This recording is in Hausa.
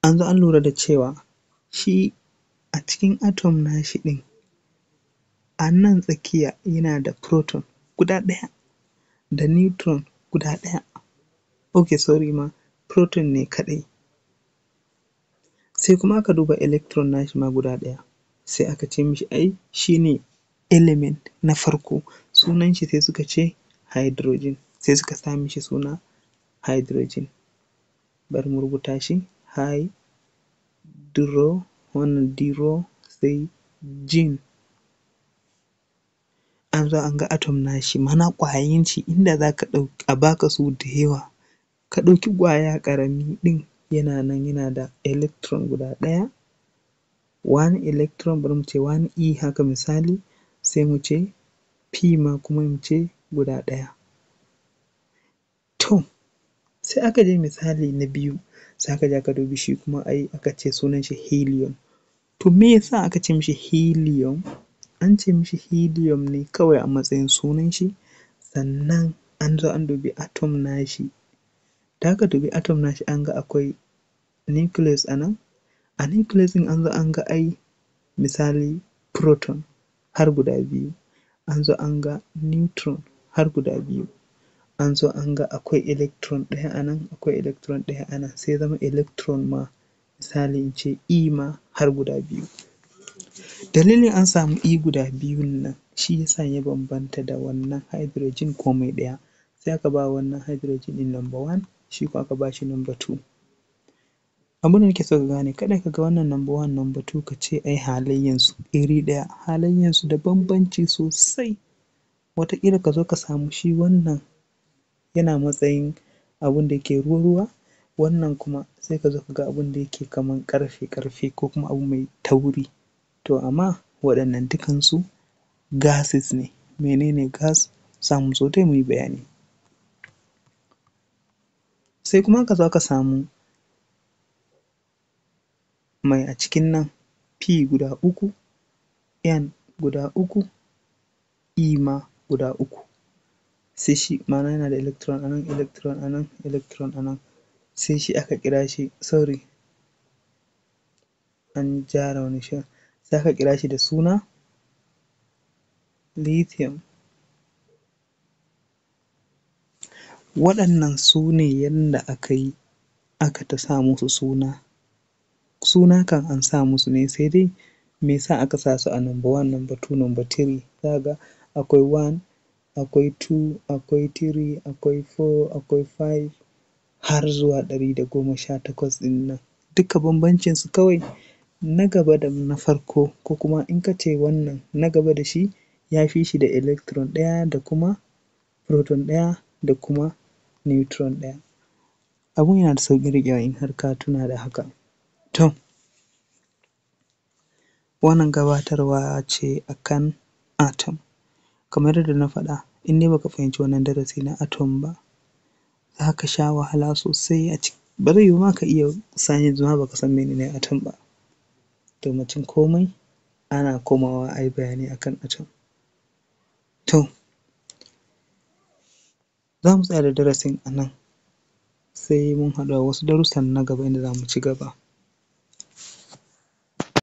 an zo an lura da cewa shi a cikin atom nashi ɗin a nan tsakiya yana da proton guda ɗaya da neutron guda ɗaya ok sorry ma proton ne kaɗai sai kuma aka duba electron nashi ma guda ɗaya sai aka ce mishi ai shi ne element na farko sunan shi sai suka ce hydrogen sai suka sa mishi suna hydrogen bari mu rubuta shi hydro wannan dro sai gene an zo an ga atom nashi ma'ana ƙwayan shi inda za ka ɗauki a ba ka su da yawa ka ɗauki ƙwaya ƙarami ɗin yana nan yana da electron guda ɗaya one electron bari mu ce one e haka misali sai mu ce p ma kuma mu ce guda ɗaya to sai aka je misali na biyu sai aka je aka dubi shi kuma ai aka ce sunan shi helium to me ya sa aka ce mishi helium an ce mishi helium ne kawai a matsayin sunan shi sannan an zo an dubi atom nashi da aka dubi atom nashi an ga akwai nucleus a nan a nucleus ɗin an zo an ga ai misali proton har guda biyu an zo an ga neutron har guda biyu an zo an ga akwai electron ɗaya a nan akwai electron ɗaya a nan sai ya zama electron ma misali in ce e ma har guda biyu dalilin an samu e guda biyun nan shi ya sa ya bambanta da wannan hydrogen komai ɗaya sai aka ba wannan hydrogen ɗin number one shi kuma aka ba shi number two abin da nake so ka gane kada ka ga wannan number one number two ka ce ai halayyansu iri ɗaya halayyansu da bambanci sosai wataƙila ka zo ka samu shi wannan yana matsayin abin da yake ruwa-ruwa wannan kuma sai ka zo ka ga abin da yake kaman ƙarfe-ƙarfe ko kuma abu mai tauri to amma waɗannan dukansu gases ne mene ne gas za mu zo dai mu yi bayani sai kuma aka zo aka samu mai a cikin nan p guda uku n guda uku e ma guda uku sai shi ma'ana yana da electron a nan electron a nan electron a nan sai shi aka kira shi sorry an gyara wani sai aka kira shi da suna lithium waɗannan su ne yanda aka yi aka ta sa musu suna suna kam an sa musu ne sai dai me ya sa aka sa su a number one number two number three za ka ga akwai one akwai two akwai three akwai four akwai five har zuwa ɗari da goma sha takwas ɗin nan duka bambancinsu kawai na gaba da na farko ko kuma in ka ce wannan na gaba da shi ya fi shi da electron ɗaya da kuma proton ɗaya da kuma neutron ɗaya abun yana da sauƙin riƙewa in har ka tuna da haka to wannan gabatarwa ce a kan atom kamar yadda na faɗa in dai ba ka fahimci wannan darasi na atom ba za ka sha wahala sosai a ciki ba zai yiwu ma ka iya science ma ba ka san mene ne atom ba to mutum komai ana komawa a yi bayani a kan atom to za mu tsaya da darasin a nan sai mun haɗu a wasu darussan na gaba inda za mu ci gaba